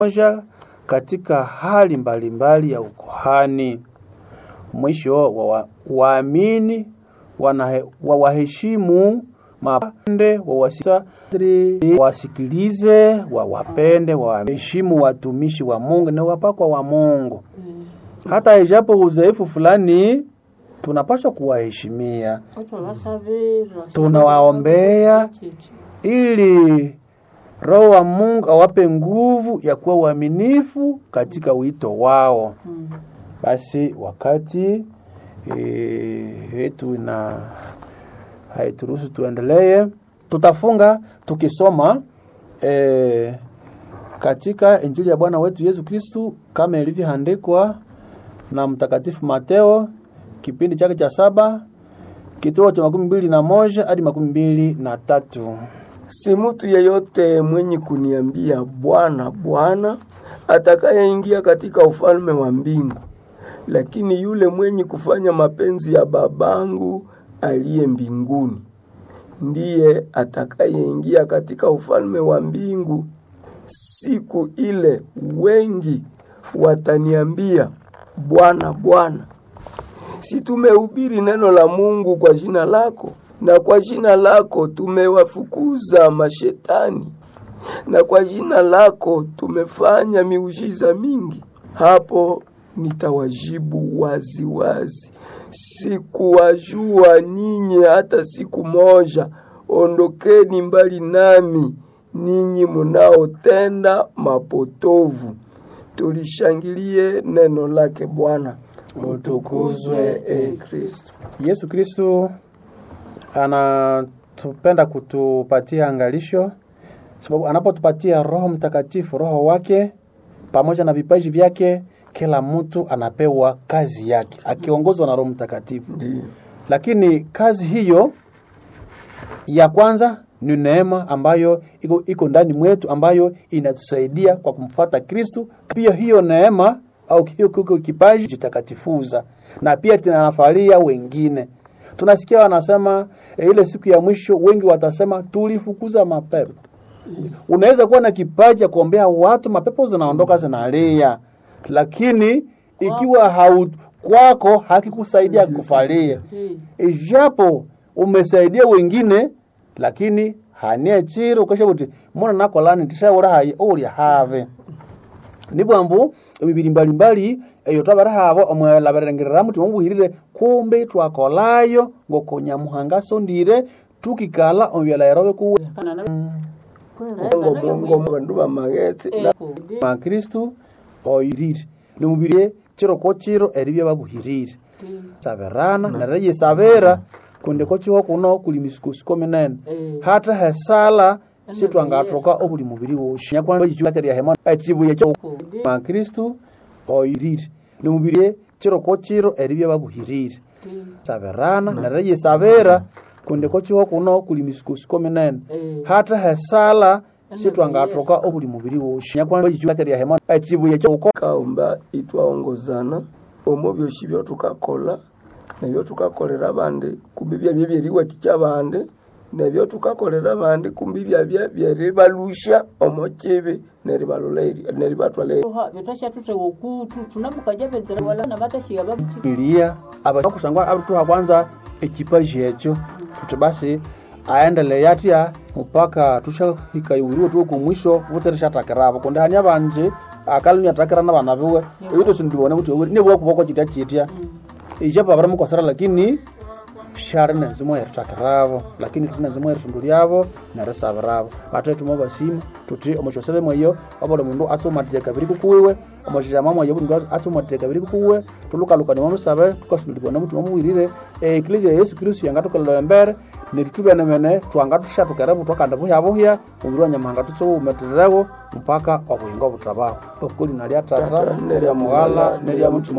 moja katika hali mbalimbali mbali ya ukuhani. Mwisho wa waamini wawaheshimu mapande wawasita wasikilize, wawapende, waheshimu watumishi wa Mungu na wapakwa wa Mungu. Hata ijapo udhaifu fulani, tunapaswa kuwaheshimia, tunawaombea ili Roho wa Mungu awape nguvu ya kuwa uaminifu katika wito wao. Basi wakati yetu na haituruhusu tuendelee, tutafunga tukisoma e, katika Injili ya Bwana wetu Yesu Kristu kama ilivyoandikwa na Mtakatifu Mateo kipindi chake cha saba kituo cha makumi mbili na moja hadi makumi mbili na tatu. Si mutu yeyote mwenye kuniambia Bwana, Bwana atakayeingia katika ufalme wa mbingu, lakini yule mwenye kufanya mapenzi ya babangu aliye mbinguni ndiye atakayeingia katika ufalme wa mbingu. Siku ile wengi wataniambia, Bwana, Bwana, si tumehubiri neno la Mungu kwa jina lako, na kwa jina lako tumewafukuza mashetani, na kwa jina lako tumefanya miujiza mingi? Hapo nitawajibu wazi wazi, sikuwajua ninyi hata siku moja. Ondokeni mbali nami, ninyi munaotenda mapotovu. Tulishangilie neno lake Bwana. Utukuzwe e Kristo. Yesu Kristo anatupenda kutupatia angalisho, sababu anapotupatia Roho Mtakatifu, Roho wake pamoja na vipaji vyake, kila mtu anapewa kazi yake akiongozwa na Roho Mtakatifu. Ndiyo. Lakini kazi hiyo ya kwanza ni neema ambayo iko, iko ndani mwetu ambayo inatusaidia kwa kumfuata Kristu. Pia hiyo neema au hiyo kiko kipaji jitakatifuza, na pia tunanafalia wengine. Tunasikia wanasema e, ile siku ya mwisho wengi watasema tulifukuza mapepo. Unaweza kuwa na kipaji ya kuombea watu, mapepo zinaondoka zinalia, lakini ikiwa hau kwako hakikusaidia kufalia, ijapo umesaidia wengine, lakini hanie chiro ukasha kuti mona nakolani tishaura hayi uli have nibwambu emibiri mbalimbali eyo twabara habo omwela barengerera mutima mubuhirire kumbe twakolayo ngokonyamuhanga sondire tukikala omubyala yarobe kuwe Ngo Mungu bandu bamagetse na makristu oyirire nimubiri chiro ko chiro eribyo babuhirire saberana nereye yesabera kundi ko chiho kuno kuli misukosuko minene hata hesala sitwangatoka obuli mubiri woshi nyakwamba ichukateria hema echibuye cyo makristu oyirire nimubiri chiro ko chiro eribyo babuhirire saberana nereye yesabera kundi ko chiho kuno kuli misukosuko minene hata hesala sitwangatoka obuli mubiri woshi nyakwamba ichukateria hema echibuye cyo kaomba itwaongozana omo byoshi byotukakola nebyo tukakolera abandi kumbi byabye byeriwatikya abandi nebyo tukakolera abandi kumbi byabye byeribalusha omo kibi neribalula eri- neribatwala eri- vetashatutewa okutu tunamukaja venzera wala na vatashiga vamuchi bilia abakusangwa abatuha kwanza ekipaji ekyo tuti basi aendelee atya mpaka tushahikaiwiriwe tuwe kumwisho vutereshatakiravo kundi hani abanje akali niatakira na bana biwe eyo sindibone kuti nibwa kuboko chitya chitya ijapo abara mukosera lakini shari nenzimo yeritakiravo lakini tuti nenzimo yerisundu lyavo nerisabiravo ate tuma basima tuti omushosebe mweyo obuli mundu atsumatire kabiri kukuwiwe omushijama mweyo buli mundu atsumatire kabiri kukuwe tulukalukania momusabe tukasundulibwa nomutima muwirire eklesia ya yesu kristu yangatukalila embere nitutubenemene twangatushatukere twakandi buhyabuhya omubiri wa nyamuhanga tutsuwumetererewo mpaka obuyingo obutabaho okulina lya tata Tata, nerya mughala nerya mutima